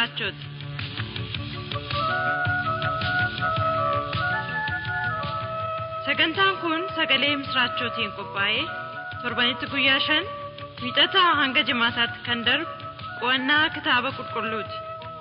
misraachoti. Sagantaan kun sagalee misraachootiin qophaa'ee torbanitti guyyaa shan wiixataa hanga jimaataatti kan darbu qo'annaa kitaaba qulqulluuti.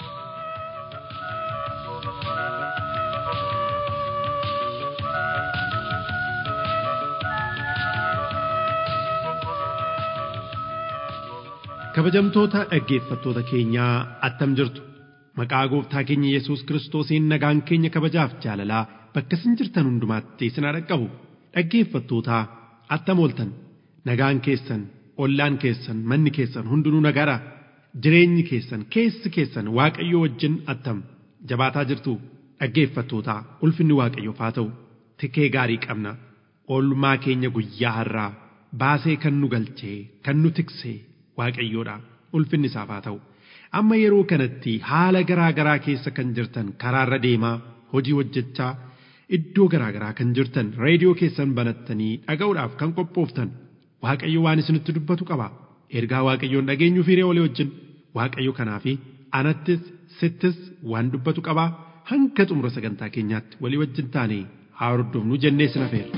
Kabajamtoota dhaggeeffattoota keenyaa attam jirtu maqaa gooftaa keenya Yesuus Kiristoosiin nagaan keenya kabajaaf jaalalaa bakka isin jirtan hundumaatti isin haa dhaqqabu dhaggeeffattootaa attam ooltan nagaan keessan ollaan keessan manni keessan hundinuu nagaadha jireenyi keessan keessi keessan waaqayyo wajjin attam jabaataa jirtu dhaggeeffattootaa ulfinni waaqayyoof haa ta'u tikee gaarii qabna oolmaa keenya guyyaa har'aa baasee kan nu galchee kan nu tiksee waaqayyoodha ulfinni isaaf haa ta'u amma yeroo kanatti haala garaa garaa keessa kan jirtan karaarra deemaa hojii hojjechaa iddoo garaa garaa kan jirtan reediyoo keessan banattanii dhaga'uudhaaf kan qophooftan waaqayyo waan isinitti dubbatu qaba ergaa waaqayyoon dhageenyuu fi walii wajjin waaqayyo kanaafi anattis sittis waan dubbatu qaba hanga xumura sagantaa keenyaatti walii wajjin taane haa hordofnu jennee sin affeerra.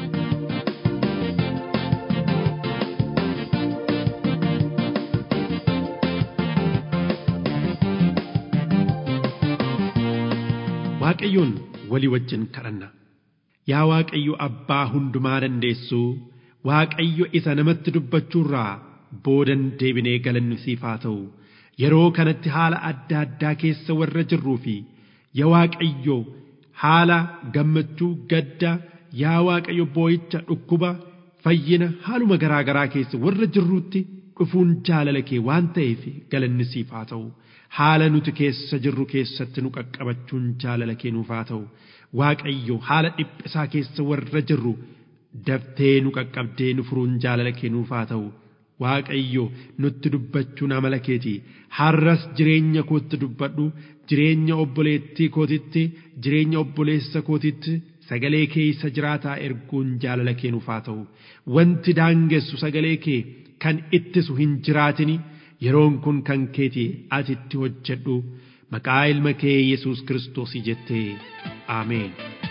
waaqayyoon walii wajjin kadhanna yaa waaqayyo abbaa hundumaa dandeessuu waaqayyo isa namatti dubbachuurraa boodan deebinee galannu siif haa ta'u yeroo kanatti haala adda addaa keessa warra jirruu fi yaa waaqayyo haala gammachuu gadda yaa waaqayyo boo'icha dhukkuba fayyina haaluma garaa garaa keessa warra jirruutti dhufuun jaalala kee waan ta'eef galanni siif haa ta'u haala nuti keessa jirru keessatti nu qaqqabachuun jaalala kee nuuf haa ta'u waaqayyo haala dhiphisaa keessa warra jirru daftee nu qaqqabdee nu furuun jaalala kee nuuf haa ta'u waaqayyo nutti dubbachuun amala keeti har'as jireenya kootti dubbadhu jireenya obboleettii kootitti jireenya obboleessa kootitti sagalee kee isa jiraataa erguun jaalala kee nuuf haa ta'u wanti daangessu sagalee kee kan ittisu hin jiraatini yeroon kun kan keeti ati itti hojjedhu maqaa ilma kee yesus kiristoosii jettee aameen.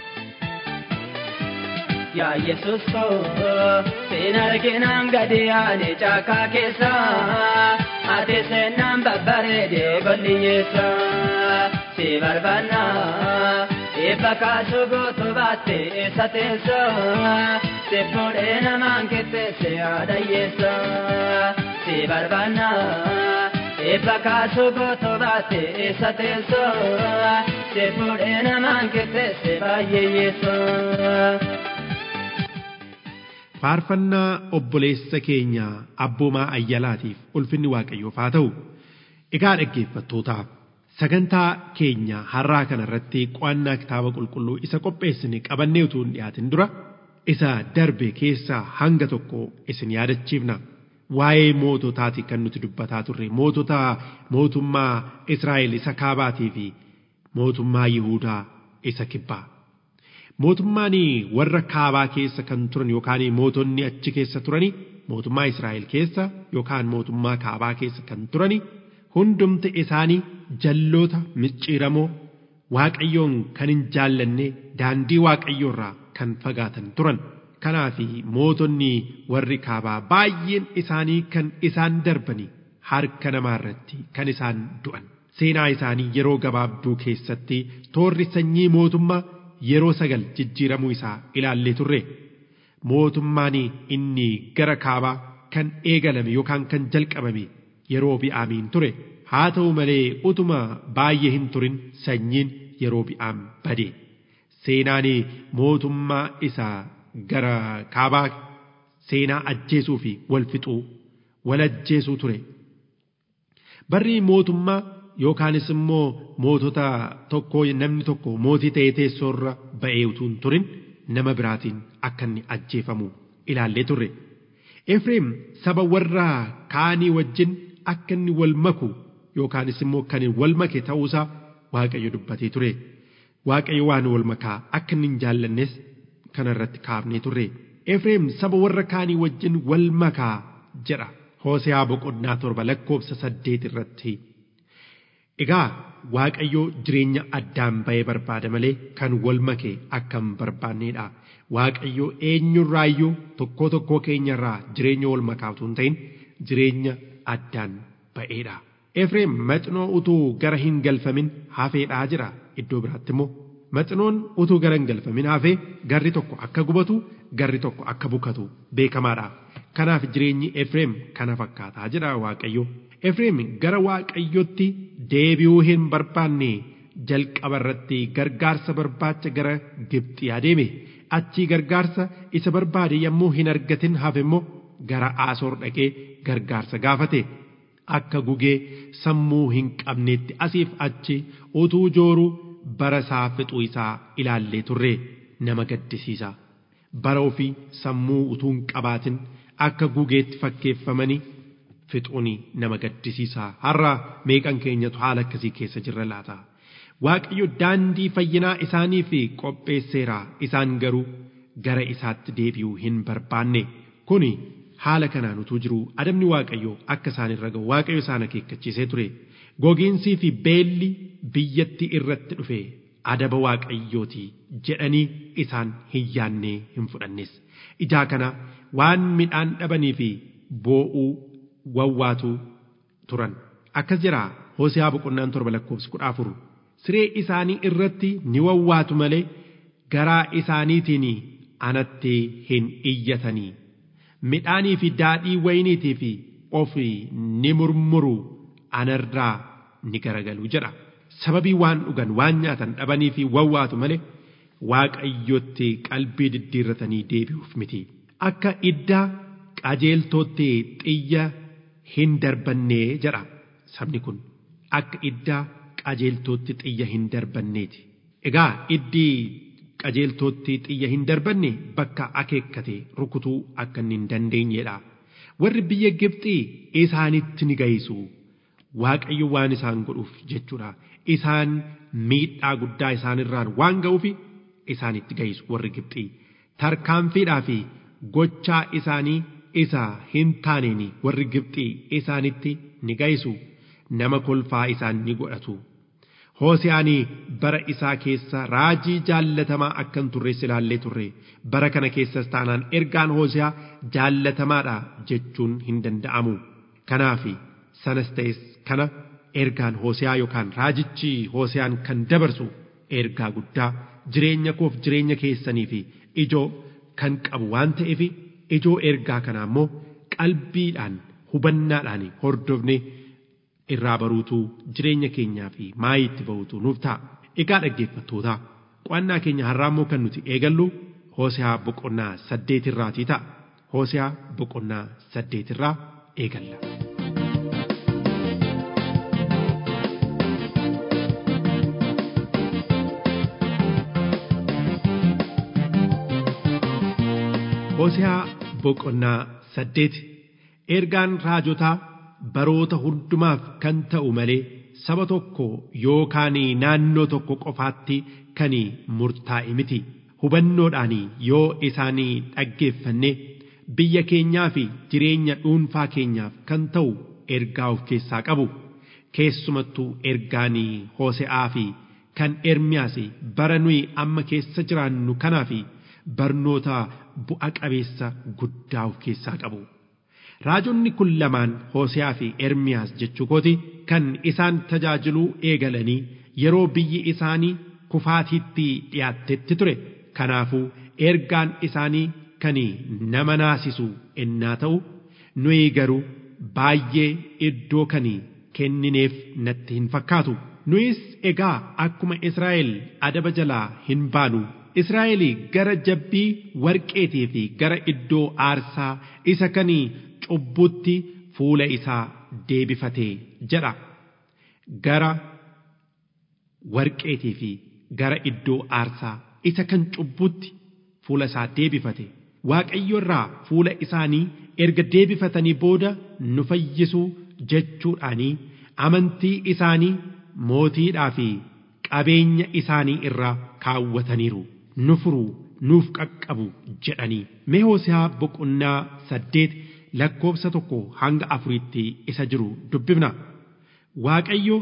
Yaa Yesuus koo seenaa arginaan gadi yaane caakaa keessa ati seenaan babbareede goliyyeessa si barbaanna eebba kaasuu gootu baatte eessa teessa si fuudhee namaan qixxeesse yaadayyeessa si barbaanna eebba kaasuu gootu baatte eessa teessa si fuudhee namaan qixxeesse baay'eeyyeessa. faarfannaa obboleessa keenya abboomaa ayyalaatiif ulfinni waaqayyoof haa ta'u egaa dhaggeeffattootaa sagantaa keenya har'aa kana irratti qo'annaa kitaaba qulqulluu isa qopheessine qabannee utuu hin dhiyaatin dura isa darbe keessaa hanga tokko isin yaadachiifna waa'ee moototaati kan nuti dubbataa turre mootota mootummaa Israa'el isa kaabaatii fi mootummaa Yihuudaa isa kibbaa mootummaan warra kaabaa keessa kan turan yookaan mootonni achi keessa turani mootummaa Israa'el keessa yookaan mootummaa kaabaa keessa kan turani hundumti isaanii jalloota micciiramoo waaqayyoon kan hin jaallanne daandii waaqayyoorraa kan fagaatan turan. Kanaaf mootonni warri kaabaa baay'een isaanii kan isaan darbani harka namaa irratti kan isaan du'an. Seenaa isaanii yeroo gabaabduu keessatti toorri sanyii mootummaa yeroo sagal jijjiiramuu isaa ilaallee turre mootummaan inni gara kaabaa kan eegalame yookaan kan jalqabame yeroo bi'aamiin ture haa ta'u malee utuma baay'ee hin turin sanyiin yeroo bi'aam bade seenaan mootummaa isaa gara kaabaa seenaa ajjeesuu fi wal fixuu wal ajjeesuu ture barri mootummaa yookaanis immoo mootota tokko namni tokko mootii ta'ee teessoorra ba'ee utuu hin turin nama biraatiin akka inni ajjeefamu ilaallee turre. Efreem saba warra kaanii wajjin akka inni wal maku yookaanis immoo kan wal make ta'uusaa Waaqayyo dubbatee ture. Waaqayyo waan wal makaa akka inni hin jaallannes kanarratti kaafnee turre. Efreem saba warra kaanii wajjin wal makaa jedha. Hooseyaa boqonnaa torba lakkoofsa saddeet irratti. Egaa Waaqayyo jireenya addaan ba'ee barbaada malee kan wal makee akka hin barbaanneedha. Waaqayyo eenyurraayyuu tokkoo tokkoo keenyarraa jireenya wal makaa utuu hin ta'in jireenya addaan ba'eedha. Efreem maxinoo utuu gara hin galfamin hafeedhaa jira iddoo biraatti immoo maxinoon utuu gara hin galfamin hafee garri tokko akka gubatu garri tokko akka bukatu beekamaadha. Kanaaf jireenyi Efreem kana fakkaataa jira Waaqayyo. Efreem gara Waaqayyotti deebi'uu hin barbaanne jalqaba irratti gargaarsa barbaacha gara Gibxii adeeme. Achii gargaarsa isa barbaade yommuu hin argatin hafe immoo gara Asoor dhaqee gargaarsa gaafate. Akka gugee sammuu hin qabneetti asiif achi utuu jooruu bara isaa fixuu isaa ilaallee turre nama gaddisiisa. Bara ofii sammuu utuu hin qabaatin akka gugeetti fakkeeffamanii fixuuni nama gaddisiisa. Har'a meeqan keenyatu haala akkasii keessa jirra laata? Waaqayyo daandii fayyinaa isaaniif qopheesseera isaan garuu gara isaatti deebi'uu hin barbaanne. Kuni haala kanaan utuu jiru adabni Waaqayyo akka isaan irra ga'u Waaqayyo isaan akeekkachiisee ture. Gogiinsii fi beelli biyyatti irratti dhufe adaba Waaqayyooti jedhanii isaan hin yaannee hin fudhannes. Ijaa kana waan midhaan dhabanii fi boo'uu wawwaatu turan. Akkas jira Hosiyaa boqonnaan torba lakkoofsi kudha afur. Siree isaanii irratti ni wawwaatu malee garaa isaaniitiin anatti hin iyyatanii. Midhaanii fi daadhii wayiniitii fi ofii ni murmuru anarraa ni garagalu jedha. Sababii waan dhugan waan nyaatan dhabanii fi wawwaatu malee waaqayyotti qalbii diddiirratanii deebi'uuf miti. Akka iddaa qajeeltootti xiyya hin darbannee jedha sabni kun. Akka iddaa qajeeltootti xiyya hin darbanneeti. Egaa iddii qajeeltootti xiyya hin darbanne bakka akeekkate rukutuu akka inni hin dandeenyedha. Warri biyya Gibxii isaanitti ni ga'isu. Waaqayyo waan isaan godhuuf jechuudha. Isaan miidhaa guddaa isaanirraan waan ga'uuf isaanitti ga'isu warri Gibxii. Tarkaanfiidhaa fi gochaa isaanii isa hin taaneen warri Gibxii isaanitti ni ga'isu. Nama kolfaa isaan ni godhatu. Hoosiyaanii bara isaa keessa raajii jaallatamaa akka hin turre ilaallee turre bara kana keessas taanaan ergaan hoosiyaa jaallatamaadha jechuun hin danda'amu. Kanaaf sanas ta'es kana ergaan hoosiyaa yookaan raajichi hoosiyaan kan dabarsu ergaa guddaa jireenya koof jireenya keessanii fi ijoo kan qabu waan ta'eef ijoo ergaa kanaa immoo qalbiidhaan hubannaadhaan hordofne. irraa baruutu jireenya keenyaa fi maayii itti ba'utu nuuf ta'a. Egaa dhaggeeffattoota qo'annaa keenya har'aa immoo kan nuti eegallu Hoosehaa boqonnaa saddeetirraatii ta'a. Hoosehaa boqonnaa saddeetirraa eegalla. Hoosehaa boqonnaa saddeeti ergaan raajotaa baroota hundumaaf kan ta'u malee saba tokko yookaan naannoo tokko qofaatti kan murtaa'e miti hubannoodhaan yoo isaanii dhaggeeffanne biyya keenyaa fi jireenya dhuunfaa keenyaaf kan ta'u ergaa of keessaa qabu keessumattuu ergaan hoose'aa fi kan ermiyaas bara nuyi amma keessa jiraannu kanaa fi barnoota bu'a qabeessa guddaa of keessaa qabu. Raajonni kun lamaan Hooseyaa fi Ermiyaas jechuu kooti kan isaan tajaajiluu eegalanii yeroo biyyi isaanii kufaatiitti dhiyaattetti ture. Kanaafuu ergaan isaanii kan nama naasisu ennaa ta'u nuyi garuu baay'ee iddoo kan kennineef natti hin fakkaatu. Nuyis egaa akkuma Israa'el adaba jalaa hin baanu. Israa'el gara jabbii warqeetii fi gara iddoo aarsaa isa kanii cubbutti fuula isaa deebifatee jedha gara warqeetii fi gara iddoo aarsaa isa kan cubbutti fuula isaa deebifate waaqayyo irraa fuula isaanii erga deebifatanii booda nu fayyisuu jechuudhaanii amantii isaanii mootiidhaa fi qabeenya isaanii irraa kaawwataniiru nu furuu nuuf qaqqabu jedhanii mee Hoose'aa boqonnaa saddeet lakkoofsa tokko hanga afuriitti isa jiru dubbifna waaqayyo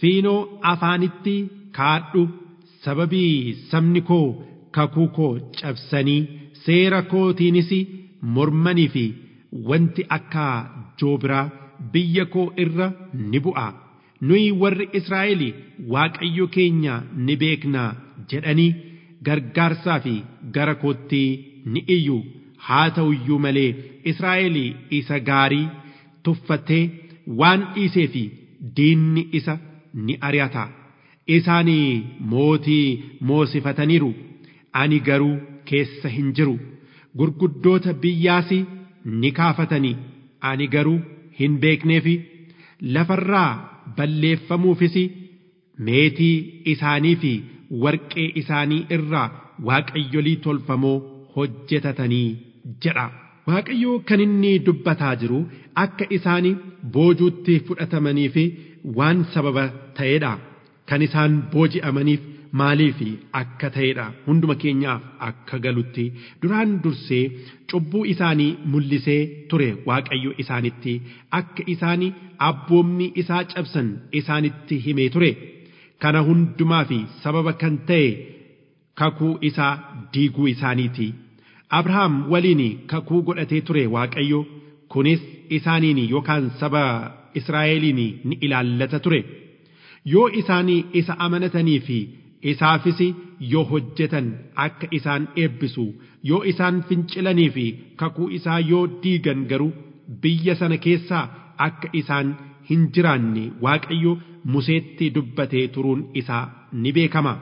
fiinoo afaanitti kaadhu sababii sabni koo kakuu koo cabsanii seera kootiinis mormanii fi wanti akka joobiraa biyya koo irra ni bu'a nuyi warri Israa'el waaqayyo keenya ni beeknaa jedhanii gargaarsaa fi gara kootti ni iyyu haa ta'u iyyuu malee Israa'el isa gaarii tuffatee waan dhiisee fi diinni isa ni ari'ata isaanii mootii moosifataniiru ani garuu keessa hin jiru gurguddoota biyyaas ni kaafatanii ani garuu hin beekneefi lafarraa balleeffamuufis meetii isaanii fi warqee isaanii irraa waaqayyolii tolfamoo hojjetatanii jedha. Waaqayyo kan inni dubbataa jiru akka isaan boojuutti fudhatamanii fi waan sababa ta'edha. Kan isaan booji'amaniif maaliif akka ta'edha hunduma keenyaaf akka galutti duraan dursee cubbuu isaanii mul'isee ture waaqayyo isaanitti akka isaan abboommii isaa cabsan isaanitti himee ture kana hundumaa fi sababa kan ta'e kakuu isaa diiguu isaaniiti abrahaam waliin kakuu godhatee ture waaqayyo kunis isaaniin yookaan saba israa'eliin ni ilaallata ture yoo isaanii isa amanatanii fi isaafis yoo hojjetan akka isaan eebbisu yoo isaan fincilanii fi kakuu isaa yoo diigan garuu biyya sana keessaa akka isaan hin jiraanne waaqayyo museetti dubbatee turuun isaa ni beekama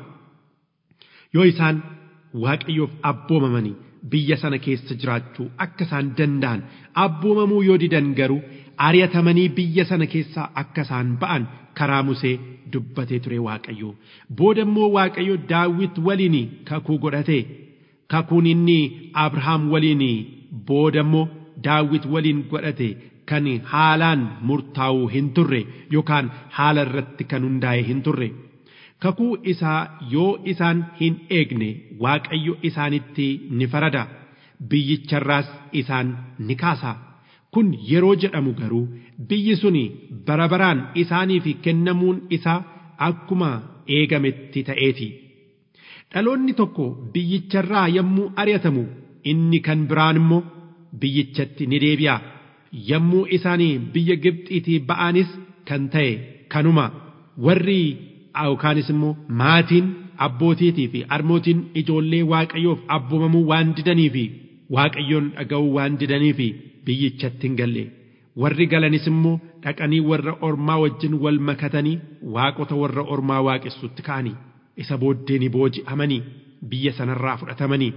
yoo isaan waaqayyoof abboomamanii biyya sana keessa jiraachuu akka isaan danda'an abboomamuu yoo didan garuu ari'atamanii biyya sana keessaa akka isaan ba'an karaa musee dubbatee ture waaqayyo booda immoo waaqayyo daawit waliin kakuu godhate kakuun inni abrahaam waliin booda immoo daawit waliin godhate kan haalaan murtaa'uu hin turre yookaan haala irratti kan hundaa'e hin turre kakuu isaa yoo isaan hin eegne waaqayyo isaanitti ni farada biyyicharraas isaan ni kaasa. kun yeroo jedhamu garuu biyyi suni bara baraan isaaniif kennamuun isaa akkuma eegametti ta'eeti. Dhaloonni tokko biyyicharraa yommuu ari'atamu inni kan biraan immoo biyyichatti ni deebi'a. Yommuu isaanii biyya Gibxiitii ba'anis kan ta'e kanuma warri yookaanis immoo maatiin abbootiitii fi harmootiin ijoollee waaqayyoof abboomamuu waan didanii fi waaqayyoon dhaga'uu waan didanii fi biyyichatti hin galle warri galanis immoo dhaqanii warra ormaa wajjin wal makatanii waaqota warra ormaa waaqessutti ka'anii isa booddee ni booji'amanii biyya sanarraa fudhatamanii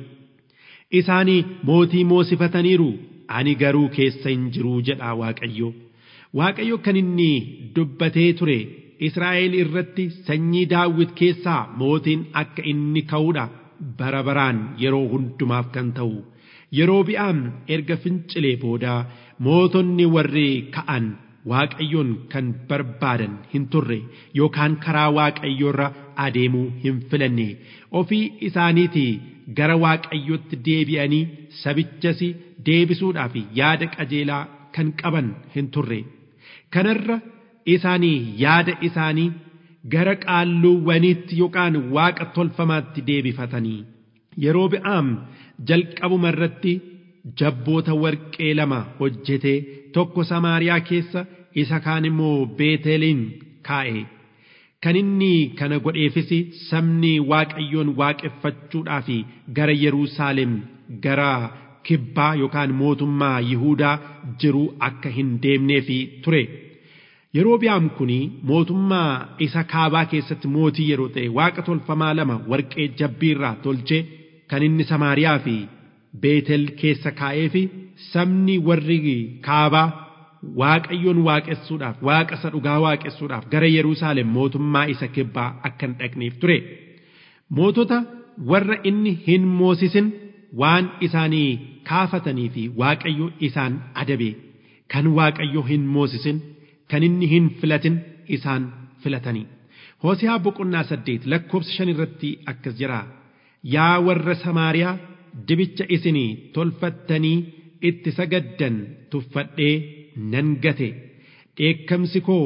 isaanii mootii moosifataniiru ani garuu keessa hin jiruu jedha waaqayyo waaqayyo kan inni dubbatee ture Israa'el irratti sanyii daawwit keessaa mootiin akka inni ka'uudha bara baraan yeroo hundumaaf kan ta'u. yeroo bi'aam erga fincilee booda mootonni warri ka'an waaqayyoon kan barbaadan hin turre yookaan karaa waaqayyoorra adeemuu hin filanne ofii isaaniitii gara waaqayyootti deebi'anii sabichas deebisuudhaaf yaada qajeelaa kan qaban hin turre kanarra isaanii yaada isaanii gara qaalluuwwaniitti yookaan waaqa tolfamaatti deebifatanii yeroo bi'aam jalqabuma irratti jabboota warqee lama hojjetee tokko samaariyaa keessa isa kaan immoo beeteliin kaa'e kan inni kana godheefis sabni waaqayyoon waaqeffachuudhaaf gara Yerusaalem gara kibbaa yookaan mootummaa Yihuudaa jiru akka hin deemneefi ture. Yeroo bi'aam kun mootummaa isa kaabaa keessatti mootii yeroo ta'e waaqa tolfamaa lama warqee jabbiirraa tolchee kan inni Samaariyaa fi Beetel keessa kaa'ee fi sabni warri kaabaa waaqayyoon waaqessuudhaaf waaqa isa dhugaa waaqessuudhaaf gara Yerusaalem mootummaa isa kibbaa akka hin dhaqneef ture. Mootota warra inni hin moosisin waan isaanii kaafatanii fi waaqayyo isaan adabe kan waaqayyo hin moosisin kan inni hin filatin isaan filatanii. Hoosiyaa boqonnaa saddeet lakkoofsa shan irratti akkas jira. Yaa warra Samaariyaa dibicha isinii tolfattanii itti sagaddan tuffadhee nan gate dheekkamsi koo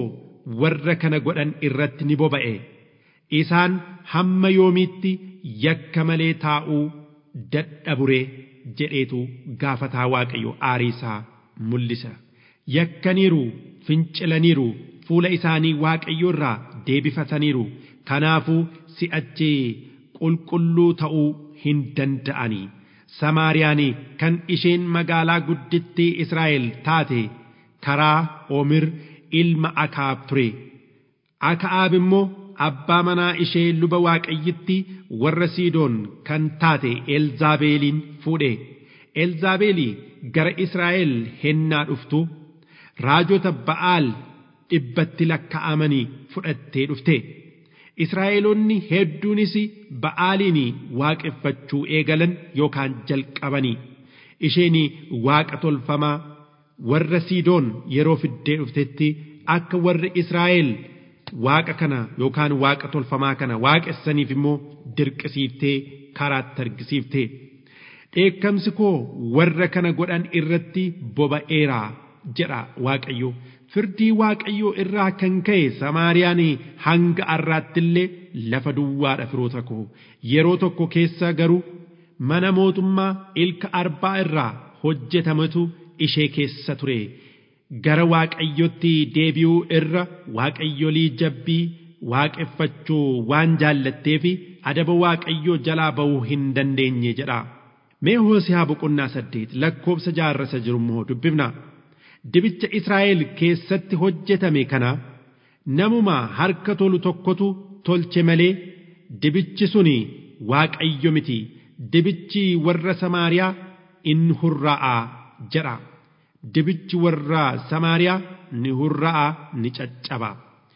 warra kana godhan irratti ni boba'e isaan hamma yoomiitti yakka malee taa'uu dadhaburee jedheetu gaafataa waaqayyo aariisaa mul'isa yakkaniiru fincilaniiru fuula isaanii waaqayyo irraa deebifataniiru kanaafuu si'achi qulqulluu ta'uu hin danda'anii samaariyaan kan isheen magaalaa guddittii israa'el taate karaa omir ilma akaab ture akaab immoo abbaa manaa ishee luba waaqayyitti warra siidoon kan taate elzaabeeliin fuudhe elzaabeelii gara israa'el hennaa dhuftu raajota ba'aal dhibbatti lakka'amanii fudhattee dhufte israa'eloonni hedduunis ba'aaliin waaqeffachuu eegalan yookaan jalqabanii isheen waaqa tolfamaa warra siidoon yeroo fiddee dhuftetti akka warri israa'el waaqa kana yookaan waaqa tolfamaa kana waaqessaniif immoo dirqisiiftee karaatti argisiifte dheekkamsi koo warra kana godhan irratti boba'eeraa jedha waaqayyo firdii waaqayyoo irraa kan ka'e samaariyaan hanga har'aattillee lafa duwwaadha firoota koo yeroo tokko keessa garuu mana mootummaa ilka arbaa irraa hojjetametu ishee keessa ture gara waaqayyotti deebi'uu irra waaqayyolii jabbii waaqeffachuu waan jaallatteef adaba waaqayyoo jalaa ba'uu hin dandeenye jedha mee hoosiyaa boqonnaa saddeet lakkoobsa jaarrasa jiru immoo dubbifna dibicha israa'el keessatti hojjetame kana namuma harka tolu tokkotu tolche malee dibichi suni waaqayyo miti dibichi warra samaariyaa in hurraa'a jedha dibichi warra samaariyaa ni hurraa'a ni caccaba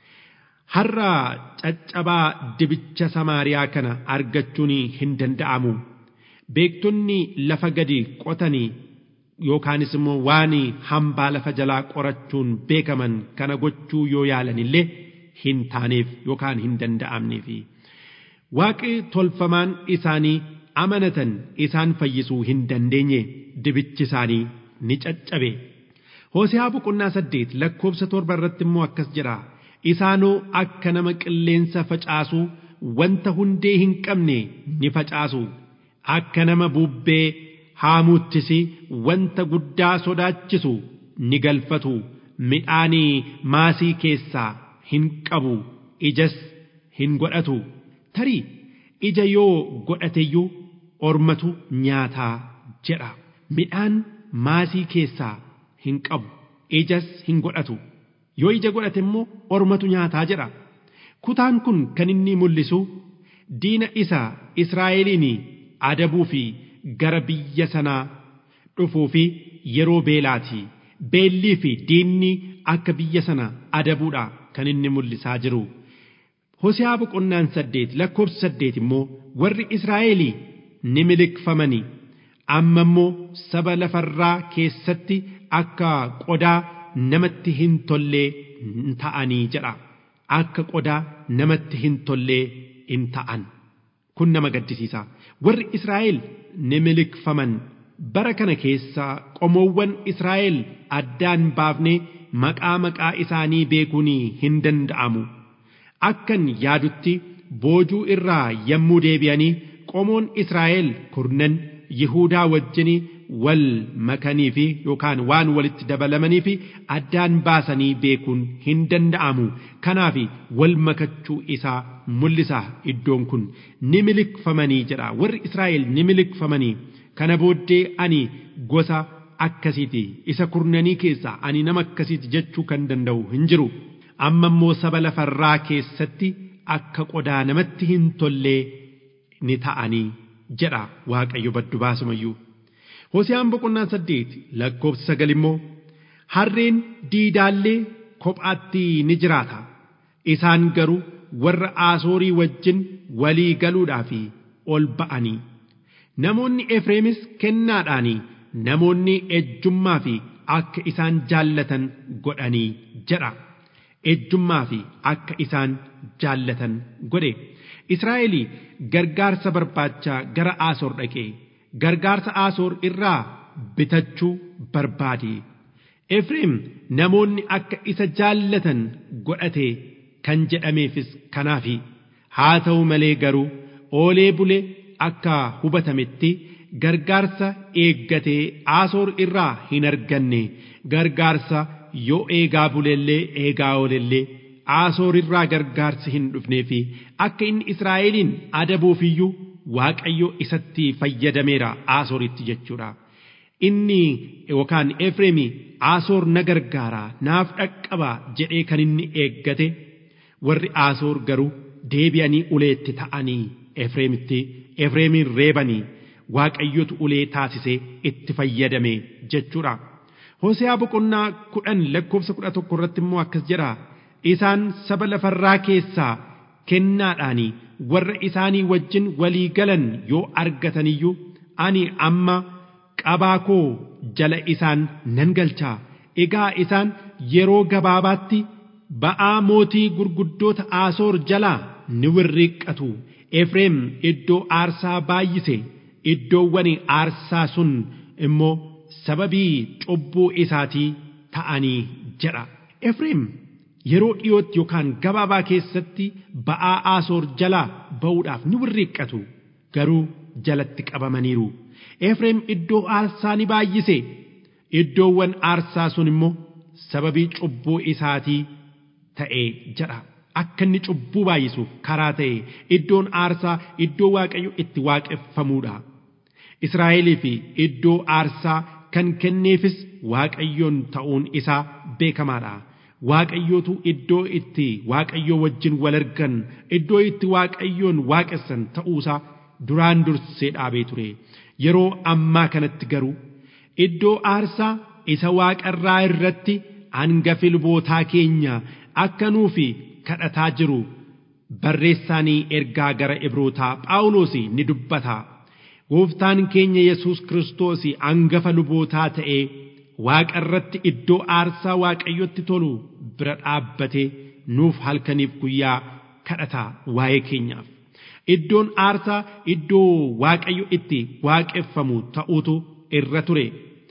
har'a caccabaa dibicha samaariyaa kana argachuun hin danda'amu beektonni lafa gadi qotanii yookaanis immoo waan hambaa lafa jalaa qorachuun beekaman kana gochuu yoo yaalan illee hin taaneef yookaan hin danda'amneef waaqi tolfamaan isaanii amanatan isaan fayyisuu hin dandeenye dibichi isaanii ni caccabe hoosiyaa boqonnaa saddeet lakkoobsa torba irratti immoo akkas jedha isaanoo akka nama qilleensa facaasu wanta hundee hin qabne ni facaasu akka nama bubbee haamuuttis wanta guddaa sodaachisu ni galfatu midhaanii maasii keessaa hin qabu ijas hin godhatu tarii ija yoo godhateyyuu ormatu nyaataa jedha midhaan maasii keessaa hin qabu ijas hin godhatu yoo ija godhate immoo ormatu nyaataa jedha kutaan kun kan inni mul'isu diina isa israa'eliin adabuu fi gara biyya sanaa dhufuu fi yeroo beelaati beellii fi diinni akka biyya sana adabuudha kan inni mul'isaa jiru Hosiyaa boqonnaan saddeet lakkoofsa saddeet immoo warri Israa'elii ni miliqfamanii amma immoo saba lafarraa keessatti akka qodaa namatti hin tollee ta'anii jedha akka qodaa namatti hin tollee in ta'an kun nama gaddisiisa warri Israa'el ni miliqfaman bara kana keessa qomoowwan Israa'el addaan baafnee maqaa maqaa isaanii beekuun hin danda'amu. Akkan yaadutti boojuu irraa yommuu deebi'anii qomoon Israa'el kurnan Yihuudaa wajjin wal makanii fi yookaan waan walitti dabalamanii fi addaan baasanii beekuun hin danda'amu. Kanaaf wal makachuu isaa mul'isa iddoon kun ni miliqfamanii jedha warri Israa'el ni miliqfamanii kana booddee ani gosa akkasiiti isa kurnanii keessaa ani nama akkasiiti jechuu kan danda'u hin jiru. amma immoo saba lafarraa keessatti akka qodaa namatti hin tollee ni ta'anii jedha waaqayyo baddu baasumayyuu. Hosiyaan boqonnaa saddeet lakkoofsa sagal immoo harreen diidaallee kophaatti ni jiraata isaan garuu warra aasoorii wajjin walii galuudhaaf ol ba'anii namoonni Efreemis kennaadhaanii namoonni ejjummaa fi akka isaan jaallatan godhanii jedha. ejjummaa fi akka isaan jaallatan godhe Israa'el gargaarsa barbaachaa gara Aasoor dhaqee gargaarsa Aasoor irraa bitachuu barbaade Efreem namoonni akka isa jaallatan godhate kan jedhameefis kanaafi haa ta'u malee garuu oolee bule akka hubatametti gargaarsa eeggatee aasoor irraa hin arganne gargaarsa yoo eegaa bulellee eegaa oolellee aasoor irraa gargaarsi hin dhufnee fi akka inni israa'eliin adabuufiyyuu waaqayyo isatti fayyadameera aasooritti jechuudha. Inni yookaan Efreemi aasoor na gargaara naaf dhaqqaba jedhee kan inni eeggate warri aasoor garuu deebi'anii uleetti ta'anii Efreemitti Efreemin reebanii waaqayyotu ulee taasisee itti fayyadame jechuudha. Hoseaa boqonnaa kudhan lakkoofsa kudha tokko irratti immoo akkas jedha. Isaan saba lafarraa keessaa kennaadhaanii warra isaanii wajjin walii galan yoo argataniyyuu ani amma qabaa koo jala isaan nan galchaa. Egaa isaan yeroo gabaabaatti ba'aa mootii gurguddoota aasoor jalaa ni wirriiqqatu. Efreem iddoo aarsaa baay'ise iddoowwan aarsaa sun immoo sababii cubbuu isaatii ta'anii jedha. Efreem yeroo dhiyootti yookaan gabaabaa keessatti ba'aa aasoor jalaa ba'uudhaaf ni wirriiqqatu garuu jalatti qabamaniiru. Efreem iddoo aarsaa ni baay'ise iddoowwan aarsaa sun immoo sababii cubbuu isaatii ta'e jedha. Akka inni cubbuu baay'isuuf karaa ta'e iddoon aarsaa iddoo waaqayyo itti waaqeffamuudha. Israa'elii fi iddoo aarsaa kan kenneefis waaqayyoon ta'uun isaa beekamaadha. Waaqayyootu iddoo itti waaqayyoo wajjin wal argan iddoo itti waaqayyoon waaqessan ta'uusaa duraan dursee dhaabee ture. Yeroo ammaa kanatti garuu iddoo aarsaa isa waaqarraa irratti hangafi lubootaa keenya akka nuufi kadhataa jiru barreessaanii ergaa gara ibrootaa phaawulos ni dubbata. Gooftaan keenya Yesuus Kiristoos hangafa lubootaa ta'ee waaqa irratti iddoo aarsaa waaqayyotti tolu bira dhaabbatee nuuf halkaniif guyyaa kadhata waa'ee keenyaaf. Iddoon aarsaa iddoo waaqayyo itti waaqeffamu ta'utu irra ture.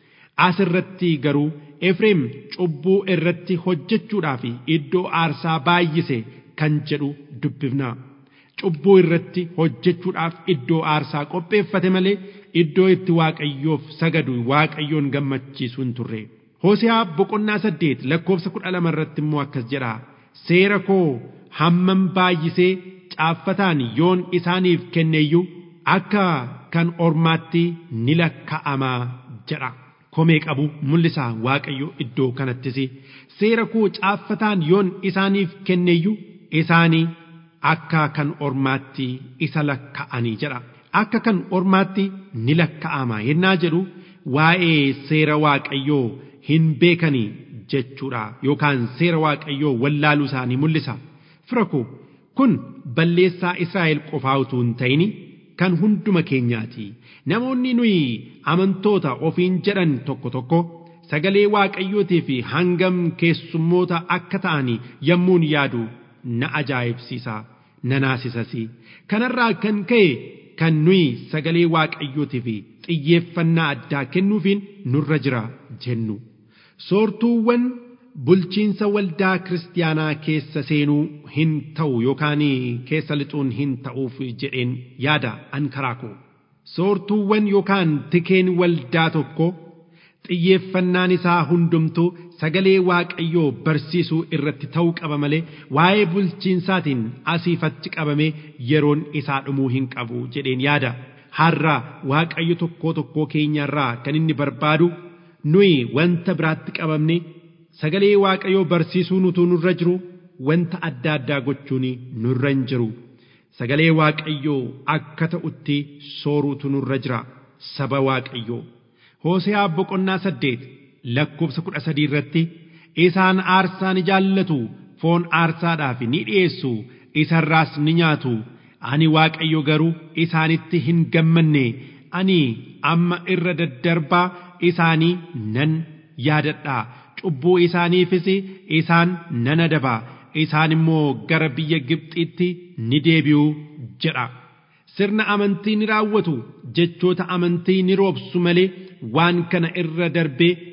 As irratti garuu Efreem cubbuu irratti hojjechuudhaaf iddoo aarsaa baay'ise kan jedhu dubbifna. Cubbuu irratti hojjechuudhaaf iddoo aarsaa qopheeffate malee iddoo itti waaqayyoof sagadu waaqayyoon gammachiisu hin turre. Hoosiyaa boqonnaa saddeet lakkoofsa kudha lama irratti immoo akkas jedha. Seera koo hammam baay'isee caaffataan yoon isaaniif kenneeyyuu akka kan ormaatti ni lakka'amaa jedha. Komee qabu mul'isa waaqayyo iddoo kanattis seera koo caaffataan yoon isaaniif kenneeyyuu isaanii akka kan ormaatti isa lakka'anii jedha. Akka kan ormaatti ni lakka'ama yennaa jedhu waa'ee seera waaqayyoo hin beekanii jechuudha yookaan seera waaqayyoo wallaaluu isaanii mul'isa. Fira koo kun balleessaa Israa'el qofaa utuu hin ta'in kan hunduma keenyaati. Namoonni nuyi amantoota ofiin jedhan tokko tokko sagalee waaqayyootii fi hangam keessummoota akka ta'anii yommuun yaadu na ajaa'ibsiisa na naasisas. Kanarraa kan ka'e kan nuyi sagalee waaqayyootii fi xiyyeeffannaa addaa kennuufiin nurra jira jennu. Soortuuwwan bulchiinsa waldaa kiristaanaa keessa seenuu hin ta'u yookaan keessa lixuun hin ta'uuf jedheen yaada an karaa koo. Soortuuwwan yookaan tikeen waldaa tokko xiyyeeffannaan isaa hundumtuu sagalee waaqayyoo barsiisuu irratti ta'uu qaba malee waa'ee bulchiinsaatiin asiifatti qabamee yeroon isaa dhumuu hin qabu jedheen yaada. Har'a waaqayyo tokkoo tokkoo keenyarraa kan inni barbaadu nuyi wanta biraatti qabamne sagalee waaqayyoo barsiisuu nutu nurra jiru wanta adda addaa gochuun nurra hin jiru. Sagalee waaqayyoo akka ta'utti sooruutu nurra jira saba waaqayyoo. Hooseaa boqonnaa saddeet lakkoofsa kudha sadii irratti isaan aarsaa ni jaallatu foon aarsaadhaaf ni dhiyeessu isarraas ni nyaatu ani waaqayyo garuu isaanitti hin gammanne ani amma irra daddarbaa isaanii nan yaadadha cubbuu isaaniifis isaan nan adaba isaan immoo gara biyya Gibxitti ni deebi'u jedha. Sirna amantii ni raawwatu jechoota amantii ni roobsu malee waan kana irra darbee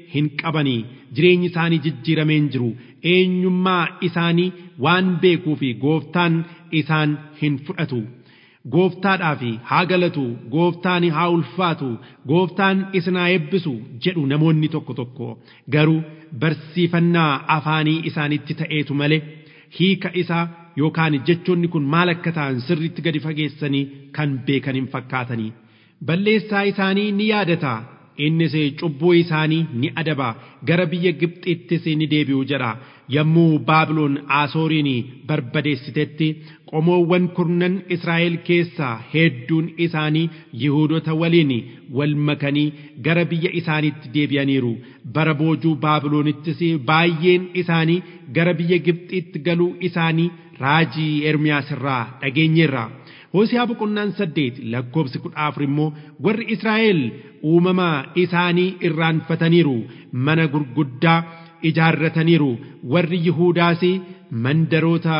hin qabanii jireenyi isaanii jijjiiramee hin jiru eenyummaa isaanii waan beekuu fi gooftaan isaan hin fudhatu. gooftaadhaaf haa galatu gooftaan haa ulfaatu gooftaan isin haa eebbisu jedhu namoonni tokko tokko garuu barsiifannaa afaanii isaanitti ta'eetu malee hiika isaa yookaan jechoonni kun maal akka ta'an sirriitti gadi fageessanii kan beekan hin fakkaatanii balleessaa isaanii ni yaadata innis cubbuu isaanii ni adaba gara biyya Gibxittis ni deebi'u jedha yommuu Baabiloon Asooriin barbadeessitetti qomoowwan kurnan Israa'el keessaa hedduun isaanii Yihuudota waliin wal makanii gara biyya isaaniitti deebi'aniiru bara boojuu Baabiloonittis baay'een isaanii gara biyya Gibxitti galuu isaanii raajii Ermiyaas irraa dhageenyeerra. Hoosiyaa boqonnaan saddeet lakkoobsi kudha afur immoo warri Israa'el uumama isaanii irraanfataniiru mana gurguddaa ijaarrataniiru warri Yihuudaas mandaroota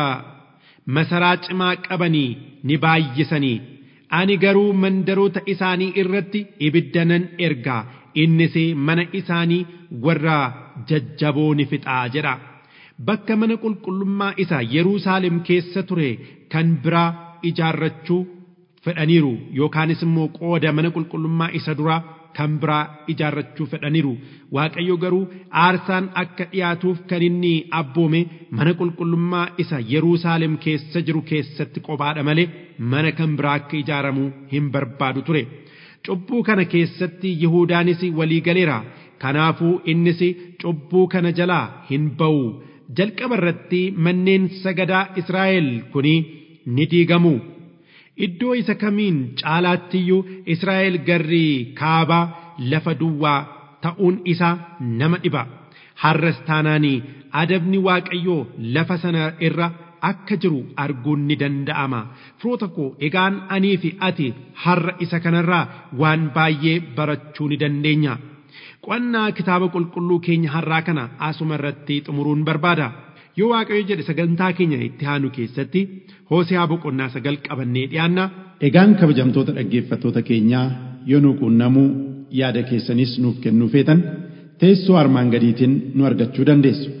masaraa cimaa qabanii ni baay'isanii ani garuu mandaroota isaanii irratti ibidda nan erga innis mana isaanii warra jajjaboo ni fixaa jedha bakka mana qulqullummaa isaa Yerusaalem keessa ture kan biraa ijaarrachuu fedhaniiru yookaanis immoo qooda mana qulqullummaa isa duraa kan biraa ijaarrachuu fedhaniiru waaqayyo garuu aarsaan akka dhiyaatuuf kan inni abboome mana qulqullummaa isa Yerusaalem keessa jiru keessatti qofaadha malee mana kan biraa akka ijaaramu hin barbaadu ture cubbuu kana keessatti Yihuudaanis walii galeera kanaafuu innis cubbuu kana jalaa hin ba'u jalqaba irratti manneen sagadaa Israa'el kuni ni diigamu. Iddoo isa kamiin caalaattiyyuu Israa'el garri kaabaa lafa duwwaa ta'uun isaa nama dhiba. Har'as taanaanii adabni Waaqayyoo lafa sana irra akka jiru arguun ni danda'ama. Firoota koo egaan anii fi ati har'a isa kanarraa waan baay'ee barachuu ni dandeenya. Qo'annaa kitaaba qulqulluu keenya har'aa kana asuma irratti xumuruun barbaada. yoo waaqayyo jedhe sagantaa keenya itti aanu keessatti hoosiyaa boqonnaa sagal qabannee dhiyaanna. Egaan kabajamtoota dhaggeeffattoota keenyaa yoo nu quunnamuu yaada keessanis nuuf kennuu feetan teessoo armaan gadiitiin nu argachuu dandeessu.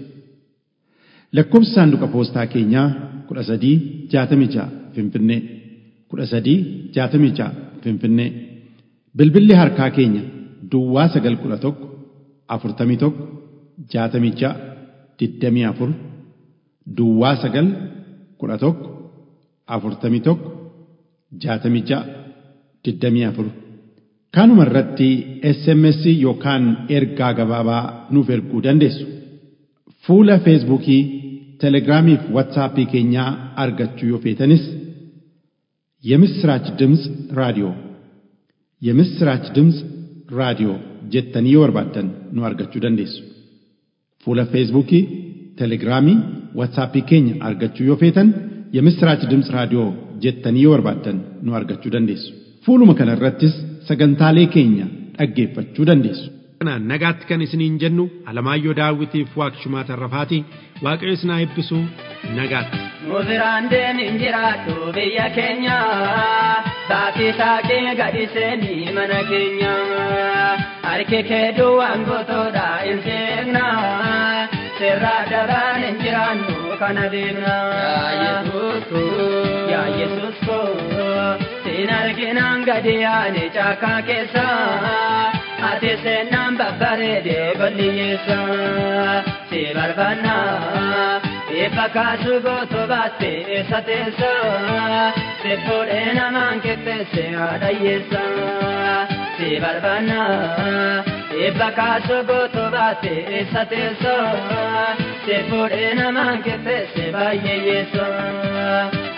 Lakkoobsi saanduqa poostaa keenyaa kudha sadii jaatamii ja'a Finfinnee kudha sadii jaatamii ja'a Finfinnee bilbilli harkaa keenya Duwwaa sagal kudha tokko afurtamii tokko jaatamii ja'a digdamii afur Duwwaa sagal kudha tokko afurtamii tokko jaatamii ja'a digdamii afur. Kanuma irratti SMS yookaan ergaa gabaabaa nuuf erguu dandeessu. Fuula Feesbuukii, Telegiraamii fi Waatsaappii keenyaa argachuu yoo feetanis የምስራች ድምፅ ራዲዮ የምስራች ድምፅ ራዲዮ jettanii yoo barbaaddan nu argachuu dandeessu. Fuula Feesbuukii, Telegiraamii, Waatsaappii keenya argachuu yoo feetan የምስራች ድምፅ raadiyoo jettanii yoo barbaaddan nu argachuu dandeessu. Fuuluma kana irrattis sagantaalee keenya dhaggeeffachuu dandeessu. Kanaan nagaatti kan isiniin jennu Alamaayyoo Daawwitiif Waaqshumaa Tarrafaati Waaqayyo isin haa eebbisu nagaatti. Musiraan deemin jiraattu biyya keenya Saatii saaqee gadi seenii mana keenya Harki kee duwwaan gootoodha hin seekna Sirraa daraan hin jiraannu kana beekna Yaa Yesuus koo siin arginaan gadi yaane caakaa keessa Ati seenaan babbareede goliyyeessa si barbaanna Eebba kaasu gootu baatte eessa teessa si fuudhee namaan qixxeesse haadhayyeessa si barbaanna Eebba kaasu gootu baatte eessa teessa si fuudhee namaan qixxeesse baay'eeyyeessa.